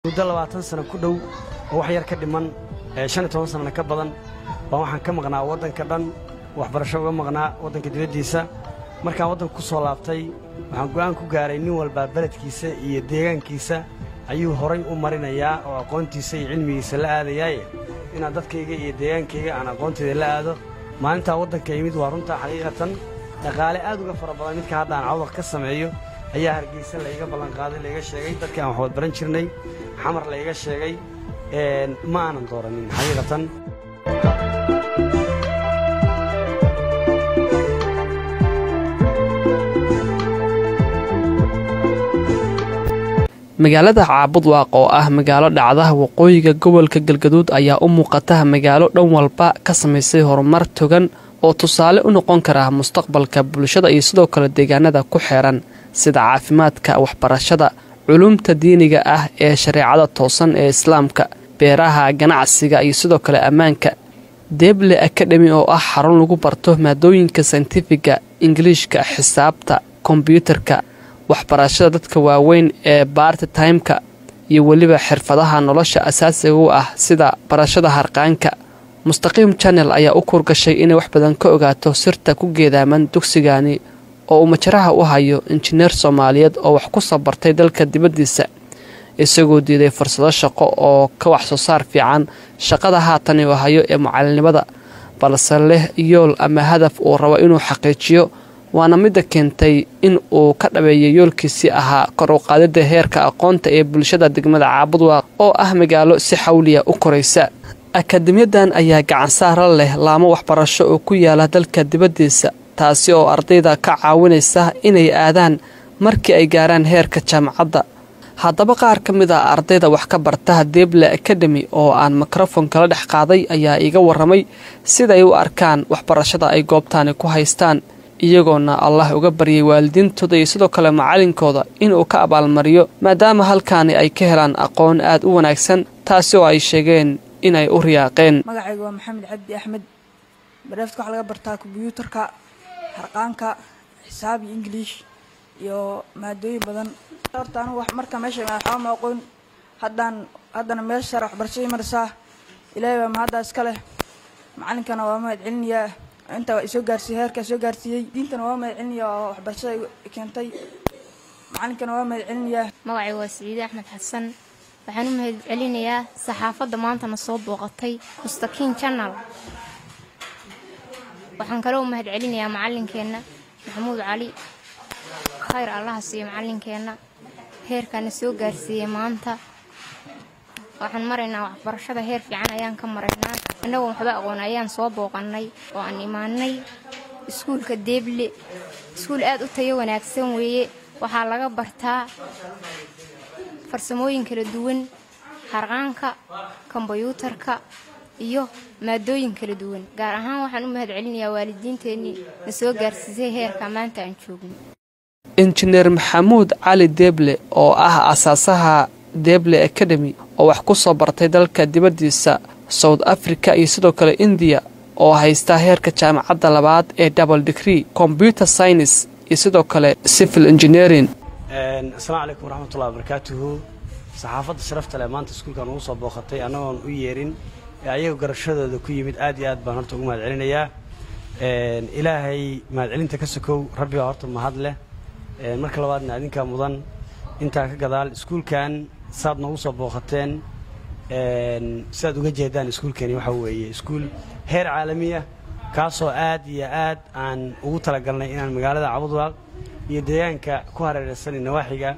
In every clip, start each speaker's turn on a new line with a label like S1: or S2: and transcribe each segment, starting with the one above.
S1: muddo labaatan sano ku dhow oo wax yar ka dhiman shan iyo toban sanana ka badan baan waxaan ka maqnaa waddanka dhan waxbarasho uga maqnaa waddanka dibaddiisa markaan waddanka ku soo laabtay waxaan go'aan ku gaaray nin walbaa beledkiisa iyo deegaankiisa ayuu horay u marinayaa oo aqoontiisa iyo cilmigiisa la aadayaaye inaan dadkayga iyo deegaankayga aan aqoontayda la aado maalintaa waddanka yimid waa runtaa xaqiiqatan dhaqaale aad uga fara badan midka hadda aan cawdaq ka sameeyo ayaa hargeysa layga ballanqaaday layga sheegay dadkii aan waxwad baran jirnay xamar layga sheegay ma aanan dooranin xaqiiqatan
S2: magaalada caabudwaaq oo ah magaalo dhacdaha waqooyiga gobolka galgaduud ayaa u muuqata magaalo dhan walba ka samaysay horumar togan oo tusaale u noqon kara mustaqbalka bulshada iyo sidoo kale deegaanada ku xeeran sida caafimaadka waxbarashada culumta diiniga ah ee shareecada toosan ee islaamka beeraha ganacsiga iyo sidoo kale ammaanka deble akademi oo ah xarun lagu barto maadooyinka sayntifiga ingiliishka xisaabta kombyuutarka waxbarashada dadka waaweyn ee baarti taymka iyo weliba xirfadaha nolosha asaasiga u ah sida barashada harqaanka mustaqiim janel ayaa u kurgashay inay wax badan ka ogaato sirta ku geedaaman dugsigani oo uu majaraha u hayo injineer soomaaliyeed oo wax ku soo bartay dalka dibaddiisa isagoo diiday fursado shaqo oo ka wax soo saar fiican shaqada haatan uu hayo ee mucallinimada balse leh yool ama hadaf uu rabo inuu xaqiijiyo waana midda keentay in uu ka dhabeeyay yoolkiisii ahaa kor u qaadida heerka aqoonta ee bulshada degmada caabudwaaq oo ah magaalo si xawliya u koraysa akademiyadan ayaa gacansaara leh laamo waxbarasho oo ku yaala dalka dibaddiisa taasi oo ardayda ka caawinaysa inay aadaan markii ay gaaraan heerka jaamacadda haddaba qaar ka mid a ardayda wax ka barta deble akademi oo aan mikrofon kala dhex qaaday ayaa iiga warramay siday u arkaan waxbarashada ay goobtaani ku haystaan iyagoona allah uga baryay waalidiintooda iyo sidoo kale macalinkooda inuu ka abaalmariyo maadaama halkaani ay ka helaan aqoon aad u wanaagsan taasi oo ay sheegeen inay u riyaaqeen
S3: magacayga waa maxamed cabdi axmed bareefta waxaa laga bartaa kombyuutarka harqaanka xisaab iyo ingiliish iyo maadooyin badan horta anugu marka meesha waxba ma aqoon haddaan haddana meesha sare waxbarashadii marisaa ilaahay baa mahaddaa iska leh macalinkana waa mahad celinayaa inta isoo gaarsiiyey heerkaa soo gaarsiiyey diintana waa mahad celinayaa oo waxbarashada keentay macalinkana waa mahad celinayaa
S4: magacay waa siciide axmed xasan waxaan u mahad celinayaa saxaafadda maantana soo booqatay mustakiin janal waxaan kaloo u mahad celinayaa macalinkeenna maxamuud cali khayr allaha siiyo macalinkeenna heerkaana soo gaarsiiyey maanta waxaan maraynaa waxbarashada heer fiican ayaan ka maraynaa annagoo waxba aqoon ayaan soo booqannay oo aan imaanay iskuulka deeble iskuul aad u tayo wanaagsan weeye waxaa laga bartaa farsamooyin kala duwan harqaanka kombyuutarka iyo maadooyin kala duwan gaar ahaan waxaan u mahad celinayaa waalidiinteennii na soo gaarsiisay heerka maanta aan joogno
S2: injineer maxamuud cali deeble oo ah asaasaha deeble academy oo wax ku soo bartay dalka dibaddiisa south africa iyo sidoo kale indiya oo haysta heerka jaamacadda labaad ee double degree combyuter science iyo sidoo kale civil engineering
S1: asalaamu calaykum waraxmatullahi wabarakaatuhu saxaafadda sharafta leh maanta iskuulkan ugu soo booqatay annagoon u yeerin ee ayaga garashadooda ku yimid aad iyo aad baan horta ugu mahad celinayaa ilaahay mahadcelinta ka sokow rabbigaa horta mahad leh marka labaadna adinkaa mudan intaa ka gadaal iskuulkan saad noogu soo booqateen sidaad uga jeedaan iskuulkani waxa weeye iskuul heer caalamiya kaasoo aad iyo aad aan ugu talagalnay inaan magaalada cabudwaaq iyo deegaanka ku hareeraysanay nawaaxiga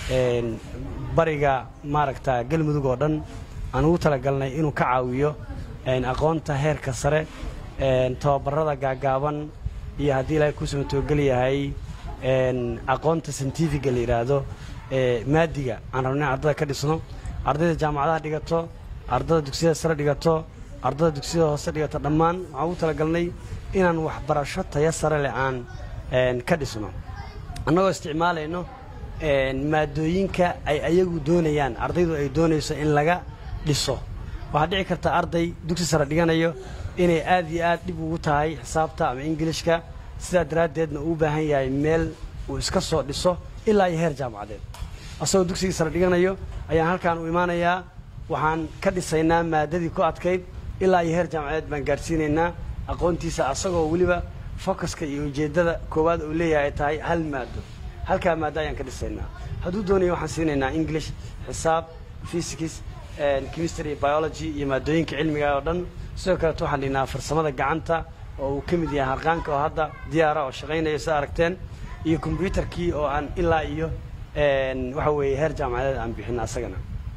S1: bariga maaragta galmudug oo dhan aan ugu talagalnay inuu ka caawiyo aqoonta heerka sare tababarada gaagaaban iyo haddii ilaahay kuu samatoogal yahay aqoonta scientifiga la yidhaahdo maadiga aan rabnay ardada ka dhisno ardayda jaamacadaha dhigato ardada dugsiyada sare dhigato ardada dugsiyada hoose dhigato dhammaan waxaan ugu talagalnay inaan waxbarasho tayo sare leh aan ka dhisno annagoo isticmaalayno maadooyinka ay ayagu doonayaan ardaydu ay doonayso in laga dhiso waxaa dhici karta arday dugsi sare dhiganayo inay aad iyo aad dhib ugu tahay xisaabta ama ingilishka sidaa daraaddeedna uu u baahan yahay meel uu iska soo dhiso ilaa iyo heer jaamacadeed asagoo dugsigii sare dhiganayo ayaan halkaan u imaanayaa waxaan ka dhisaynaa maadadii ku adkayd ilaa iyo heer jaamacadeed baan gaadhsiinaynaa aqoontiisa asagoo weliba focuska iyo ujeeddada koowaad uu leeyahay ay tahay hal maado halkaa maado ayaan ka dhisaynaa hadduu doonayo waxaan siinaynaa english xisaab physics chemistry biology iyo maadooyinka cilmiga oo dhan sidoo kaleeto waxaan dhihnaa farsamada gacanta oo uu ka mid yahay harqaanka oo hadda diyaara oo shaqaynaya sida aragteen iyo combyutarkii oo aan ilaa iyo waxa weeye heer jaamacadeed aan bixin asagana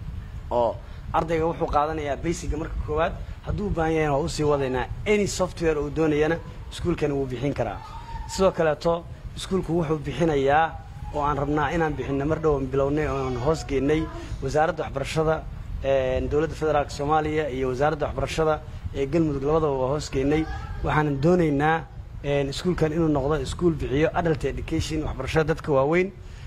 S1: oo ardayga wuxuu qaadanayaa basiga marka koowaad hadduu u baahan yahayna waa usii wadaynaa any software uu doonayana iskuulkani wuu bixin karaa sidoo kaleeto iskuulku wuxuu bixinayaa oo aan rabnaa inaan bixinno mar dhow aan bilownay oo aan hoos geynay wasaaradda waxbarashada dowladda federaalk soomaaliya iyo wasaaradda waxbarashada ee galmudug labadaba waa hoos geynay waxaanan doonaynaa iskuulkan inuu noqdo iskuul bixiyo adult education waxbarashada dadka waaweyn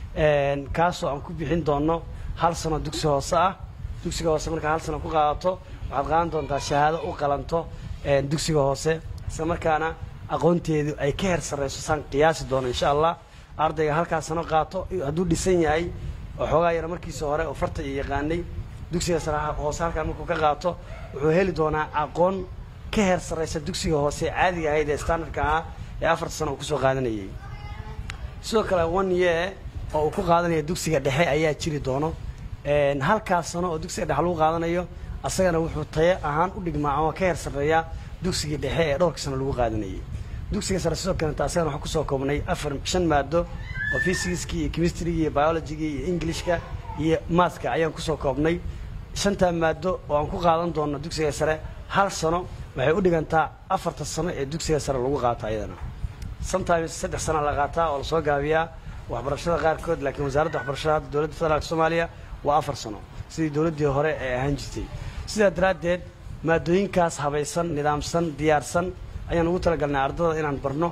S1: kaasoo aan ku bixin doono hal sano dugsi hoose ah dugsiga hoose markaa hal sano ku qaadato waxaad qaadan doontaa shahaado u qalanto dugsiga hoose isla markaana aqoonteedu ay ka heer sarrayso saan qiyaasi doono insha allah ardayga halkaa sano qaato hadduu dhisan yahay oo xoogaa yara markiisa hore oo farta iyo yaqaanay dugsiga sare hoose halkaan markuu ka qaato wuxuu heli doonaa aqoon ka heer sarraysa dugsiga hoose caadiga ahayd ee standardka ahaa ee afarta sano uu kusoo qaadanayay sidoo kale one year oo uu ku qaadanaya dugsiga dhexe ayaa jiri doono halkaas sano oo dugsiga dhexe lagu qaadanayo asagana wuxuu tayo ahaan u dhigmaa ama ka heer sarreeyaa dugsigii dhexe ee dhowrka sano lagu qaadanayay dugsiga sare sidoo kalenta asagana waxaan kusoo koobnay afar shan maado oo physicskii iyo chemistrygii iyo biologigii iyo englishka iyo maathka ayaan kusoo koobnay shantaa maado oo aan ku qaadan doono dugsiga sare hal sano waxay u dhigantaa afarta sano ee dugsiga sare lagu qaato ayadana sometimes saddex sana la qaataa oo lasoo gaabiyaa waxbarashada qaarkood laakiin wasaaradda waxbarashada hadda dowladda federaalk soomaaliya waa afar sano sidii dowladdii hore ee ahaan jirtay sidaa daraaddeed maadooyinkaas habaysan nidaamsan diyaarsan ayaan ugu talagalnay ardada inaan barno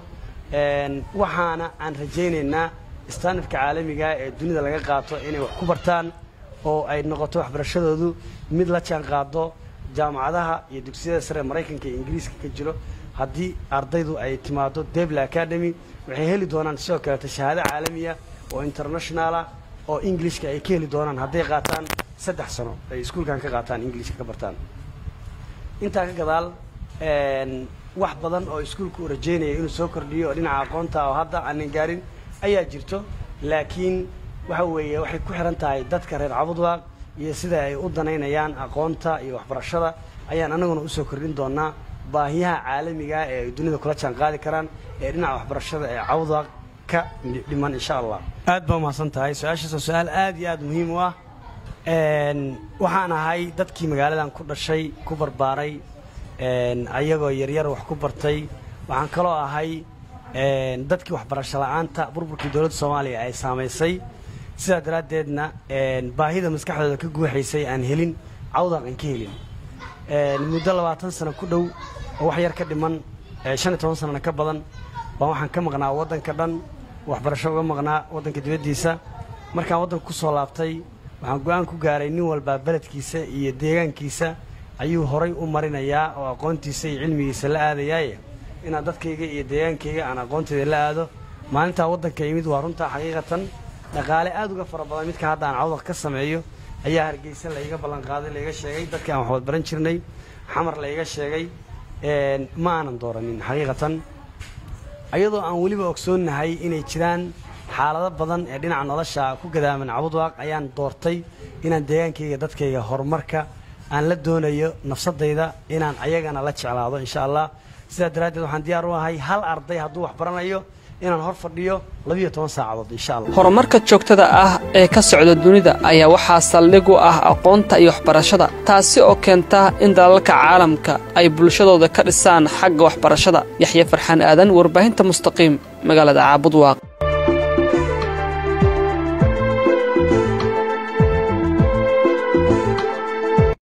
S1: waxaana aan rajaynaynaa standardka caalamiga ee dunida laga qaato inay wax ku bartaan oo ay noqoto waxbarashadoodu mid la jaan qaado jaamacadaha iyo dugsiyada sare ee maraykanka iyo ingiriiska ka jiro haddii ardaydu ay timaado debla academy waxay heli doonaan sidoo kaleeto shahaado caalamiya oo internationala oo englishka ay ka heli doonaan hadday qaataan saddex sano ay iskuulkan ka qaataan englishka ka bartaan intaa ka gadaal wax badan oo iskuulku uu rajaynaya inuu soo kordhiyo oo dhinaca aqoonta oo hadda aanan gaarin ayaa jirto laakiin waxa weeye waxay ku xihan tahay dadka reer cabudwaaq iyo sida ay u danaynayaan aqoonta iyo waxbarashada ayaan annaguna usoo kordhin doonaa baahiyaha caalamiga ee ay dunida kula jaan qaadi karaan ee dhinaca waxbarashada ee cabudwaaq ka dhiman insha allah aad baa umahadsan tahay su-aashaas waa su-aal aad iyo aad muhiim u ah waxaan ahay dadkii magaaladan ku dhashay ku barbaaray ayagoo yaryar wax ku bartay waxaan kaloo ahay dadkii waxbarasho la'aanta burburkii dowladda soomaaliya ay saamaysay sidaa daraaddeedna baahida maskaxdooda ka guuxaysay aan helin cawdaq aan ka helin muddo labaatan sano ku dhow oo wax yar ka dhiman shan iyo toban sanana ka badan baan waxaan ka maqnaa waddanka dhan waxbarasho uga maqnaa waddanka dibaddiisa markaan waddanka ku soo laabtay waxaan go-aan ku gaaray nin walbaa beledkiisa iyo deegaankiisa ayuu horay u marinayaa oo aqoontiisa iyo cilmigiisa la aadayaaye inaan dadkayga iyo deegaankayga aan aqoonteeda la aado maalintaa waddanka yimid waa runtaa xaqiiqatan dhaqaale aad uga fara badan midka hadda aan cawdaq ka sameeyo ayaa hargeysa layga ballanqaaday layga sheegay dadkii aan waxwad baran jirnay xamar layga sheegay ma aanan dooranin xaqiiqatan ayadoo aan weliba ogsoonnahay inay jiraan xaalado badan ee dhinaca nolosha ku gadaaman cabudwaaq ayaan doortay inaan deegaankayga dadkayga horumarka aan la doonayo nafsadayda inaan ayagana la jeclaado insha allah sidaa daraaddeed waxaan diyaar u ahay hal arday hadduu wax baranayo inaan hor fadhiyo labiyo toban saacadood insha allah
S2: horumarka joogtada ah ee ka socda dunida ayaa waxaa saldhig u ah aqoonta iyo waxbarashada taasi oo keenta in dalalka caalamka ay bulshadooda ka dhisaan xagga waxbarashada yaxya farxaan aadan warbaahinta mustaqiim magaalada caabudwaaq